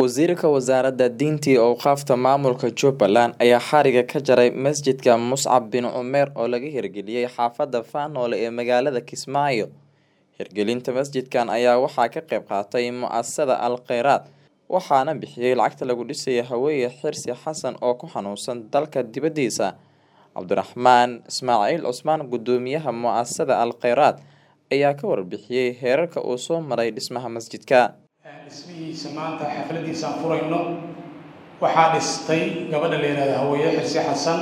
Wasiirka Wasaaradda Diinta iyo Awqaafta Maamulka Jubbaland ayaa xariga ka jaray masjidka Muscab bin Umeer oo laga hirgeliyay xaafadda Faanoole ee magaalada Kismaayo. Hirgelinta masjidkan ayaa waxaa ka qayb qaatay mu'asasada Al Khayraat waxaana bixiyay lacagta lagu dhisay Haweeye Xirsi Xasan oo ku xanuunsan dalka dibadiisa. Cabdiraxmaan Ismaaciil Cusmaan Gudoomiyaha mu'asasada Al Khayraat ayaa ka warbixiyay heerarka uu soo maray dhismaha masjidka. dhismihiisa maanta xafladiisa aan furayno waxaa dhistay gabadha la yihahdo haweeye xirsi xasan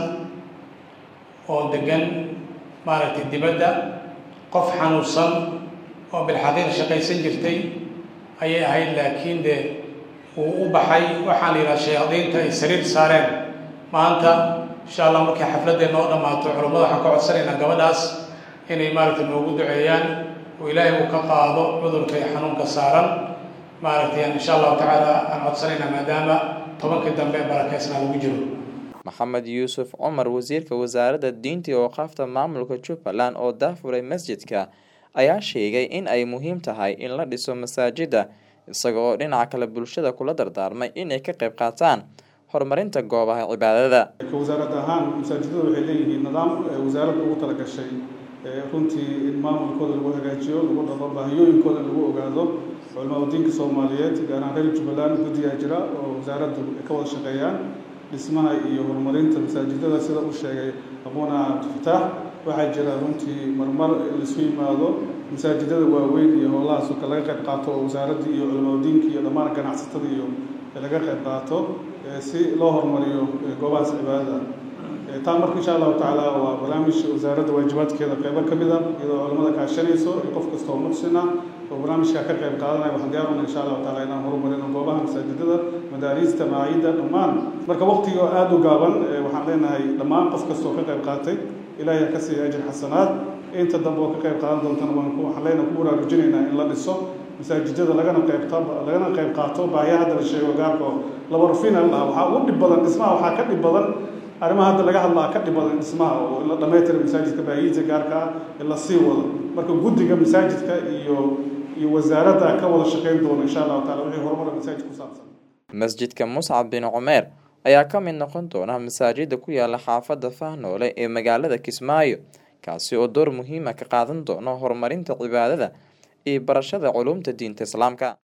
oo degan maaragtay dibadda qof xanuunsan oo bilxaqiiq shaqaysan jirtay ayay ahayd laakiin dee wuu u baxay waxaa la yidhaha shayaadiinta ay sariir saareen maanta insha allah markay xafladda noo dhammaato culummada waxaan ka codsanaynaa gabadhaas inay maaragtay noogu duceeyaan oo ilaahay uu ka qaado cudurka iyo xanuunka saaran maaragtay insha allahu tacaala aan codsanayna maadaama tobankii dambe barakeysnaa lagu jiro maxamed yuusuf cumar wasiirka wasaaradda diinta iyo awqaafta maamulka jubbaland oo daafuray masjidka ayaa sheegay in ay muhiim tahay in la dhiso masaajida isaga oo dhinaca kale bulshada kula dardaarmay inay ka qayb qaataan horumarinta goobaha cibaadada wasaarad ahaan masaajidada waxay leeyihiin nidaam wasaaradda ugu talagashay runtii in maamulkooda lagu hagaajiyo lagu dhaqo baahiyooyinkooda lagu ogaado culamada diinka soomaaliyeed gaar ahaan reer jubbaland guddigaa jira oo wasaaraddu ka wada shaqeeyaan dhismaha iyo horumarinta masaajidada sida uu sheegay aqoona abdifataax waxaa jira runtii marmar laisu yimaado masaajidada waaweyn iyo howlahaas oo kale laga qayb qaato oo wasaaradda iyo culamada diinka iyo dhammaan ganacsatada iyo laga qayb qaato si loo horumariyo goobahaas cibaadada taa marka insha allahu tacaala waa barnaamij wasaaradda waajibaadkeeda qeybo ka mid a iyadoo culamada kaashanayso iyo qof kasta oo muxsina oo barnaamijka ka qayb qaadanaya waxaan diyaaruna insha allahu taala inaan horumarino goobaha masaajidada madaariista macaayidda dhammaan marka waqtiga aada u gaaban waxaan leenahay dhammaan qof kasta oo ka qayb qaatay ilaahay ha ka siiya ajir xasanaad inta dambe oo ka qayb qaadan doontana waan waxaan leenahay ku baraarujinaynaa in la dhiso masaajidada lagana qaybta lagana qayb qaato baahiya hadda la sheego gaarka oo laba rufina lahaa waxaa ugu dhib badan dhismaha waxaa ka dhib badan arrimaha hadda laga hadlaa ka dhib badan dhismaha oo in la dhammaytira masaajidka baahiyihiisa gaarka ah in la sii wado marka guddiga masaajidka iyo iyo wasaaradda ka wada shaqayn doona insha allahu taala wixii horumara masaajid ku saabsan masjidka muscab bin cumeer ayaa ka mid noqon doona masaajida ku yaala xaafadda fahnoole ee magaalada kismaayo kaasi oo door muhiima ka qaadan doono horumarinta cibaadada iyo barashada culumta diinta islaamka